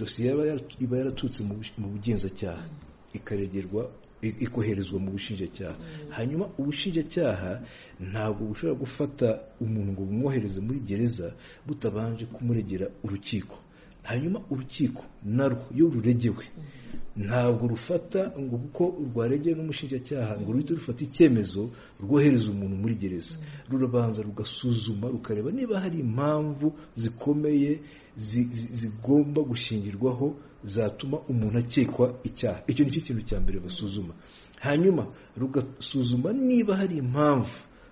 dosiye iba yaratutse mu bugenzacyaha ikaregerwa ikoherezwa mu bushinjacyaha hanyuma ubushinjacyaha ntabwo bushobora gufata umuntu ngo bumwohereze muri gereza butabanje kumuregera urukiko hanyuma urukiko narwo iyo ruregewe ntabwo rufata ngo kuko rwaregewe n'umushinjacyaha ngo ruhite rufata icyemezo rwohereza umuntu muri gereza rurabanza rugasuzuma rukareba niba hari impamvu zikomeye zigomba gushingirwaho zatuma umuntu akekwa icyaha icyo ni cyo kintu cya mbere basuzuma hanyuma rugasuzuma niba hari impamvu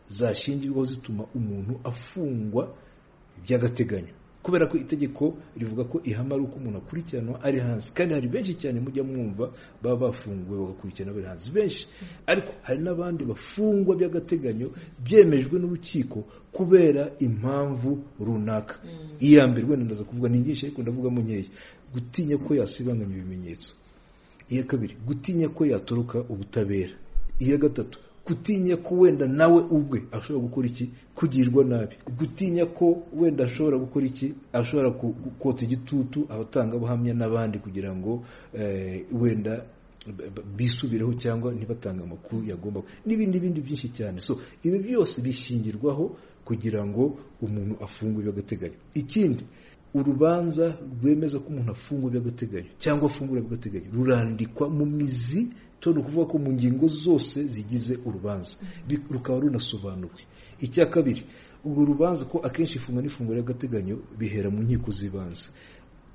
zashingirwaho zituma umuntu afungwa by'agateganyo kubera ko itegeko rivuga ko ihame ari uko umuntu akurikiranwa ari hanze kandi hari benshi cyane mujya mwumva baba bafunguwe bagakurikirana bari hanze benshi ariko hari n'abandi bafungwa by'agateganyo byemejwe n'urukiko kubera impamvu runaka iya mbere wenda ndaza kuvuga ni nyinshi ariko ndavugamo nkeya gutinya ko yasibanganya ibimenyetso iya kabiri gutinya ko yatoroka ubutabera iya gatatu gutinya ko wenda nawe ubwe ashobora gukora iki kugirwa nabi gutinya ko wenda ashobora gukora iki ashobora kota igitutu abatangabuhamya n'abandi kugira ngo wenda bisubireho cyangwa ntibatange amakuru yagomba n'ibindi bindi byinshi cyane so ibi byose bishingirwaho kugira ngo umuntu afungwe by'agateganyo ikindi urubanza rwemeza ko umuntu afungwa by'agateganyo cyangwa afungura by'agateganyo rurandikwa mu mizi ni ukuvuga ko mu ngingo zose zigize urubanza rukaba runasobanuwe icya kabiri urwo rubanza ko akenshi ifungwa n'ifunguro ry'agateganyo bihera mu nkiko z'ibanze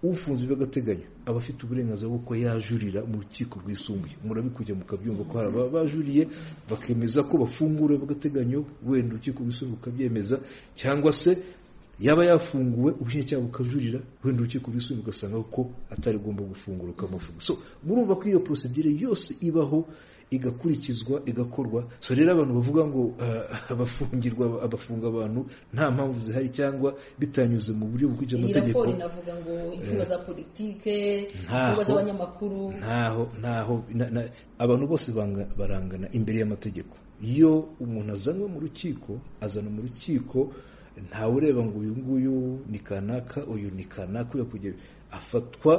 ufunzwe by'agateganyo aba afite uburenganzira bw'uko yajurira mu rukiko rwisumbuye murabikujya mukabyumva ko hari abajuriye bakemeza ko bafungura by'agateganyo wenda urukiko rwisumbuye rukabyemeza cyangwa se yaba yafunguwe ubushinjacyaha bukajurira wenda urukiko rwisumbuye ugasanga ko atari agomba gufungura ukamufunga so murumva ko iyo porosidire yose ibaho igakurikizwa igakorwa so rero abantu bavuga ngo abafungirwa abafunga abantu nta mpamvu zihari cyangwa bitanyuze mu buryo bukurikije amategeko iyi raporo inavuga ngo inkunga za politike inkunga z'abanyamakuru ntaho ntaho abantu bose barangana imbere y'amategeko iyo umuntu azanywe mu rukiko azana mu rukiko ntawe ureba ngo uyu nguyu ni kanaka uyu ni kanaka uyu kugera afatwa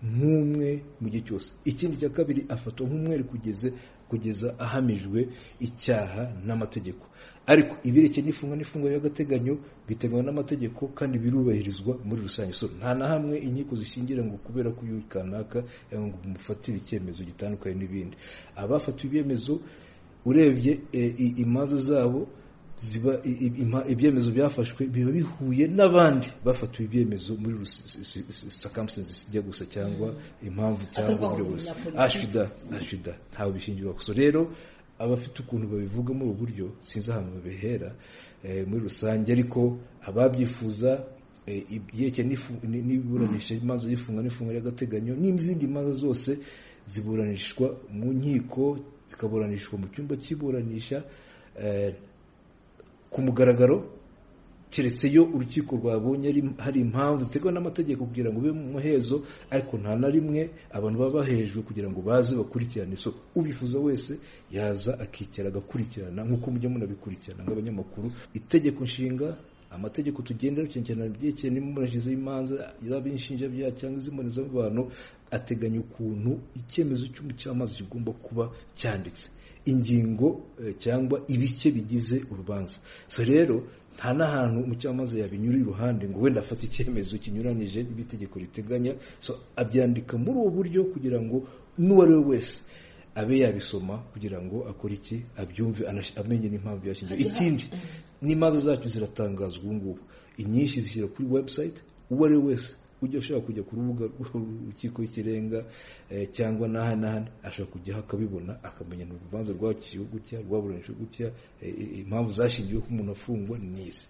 nk'umwe mu gihe cyose ikindi cya kabiri afatwa nk'umwere kugeza kugeza ahamijwe icyaha n'amategeko ariko ibirekeye n'ifunga n'ifunga ry'agateganyo biteganywa n'amategeko kandi birubahirizwa muri rusange so nta na hamwe inkiko zishingira ngo kubera ko uyu kanaka ngo umufatire icyemezo gitandukanye n'ibindi abafatiwe ibyemezo urebye imanza zabo ziba ibyemezo byafashwe biba bihuye n'abandi bafatiwe ibyemezo muri sakamusenzi zijya gusa cyangwa impamvu cyangwa uburyo bwose ashida ashida ntawe bishingirwa gusa rero abafite ukuntu babivuga muri ubu buryo sinzi ahantu babihera muri rusange ariko ababyifuza ibyeke n'iburanisha imanza y'ifunga n'ifunga ry'agateganyo n'izindi manza zose ziburanishwa mu nkiko zikaburanishwa mu cyumba cy'iburanisha ku mugaragaro keretse iyo urukiko rwabonye hari impamvu ziteguwe n'amategeko kugira ngo ube mu muhezo ariko nta na rimwe abantu baba bahejwe kugira ngo baze bakurikirane so ubifuza wese yaza akicara agakurikirana nk'uko mujya munabikurikirana nk'abanyamakuru itegeko nshinga amategeko tugendera cyane byerekeye n'imurashize y'imanza yaba inshinjabyaha cyangwa iz'imbonezabantu ateganya ukuntu icyemezo cy'umucamanza kigomba kuba cyanditse ingingo cyangwa ibice bigize urubanza so rero nta n'ahantu umucamanza yabinyura iruhande ngo wenda afate icyemezo kinyuranyije n'itegeko riteganya so abyandika muri ubu buryo kugira ngo n'uwo ari we wese abe yabisoma kugira ngo akore iki abyumve amenye n'impamvu yashingiye ikindi n'imanza zacu ziratangazwa ubu ngubu inyinshi zishyira kuri webusayiti uwo ari we wese ujya ashobora kujya ku rubuga rw'urukiko rw'ikirenga cyangwa n'ahandi n'ahandi ashobora kujyaho akabibona akamenya urubanza rwacyiwe gutya rwaburanishijwe gutya impamvu zashingiwe ko umuntu afungwa ni izi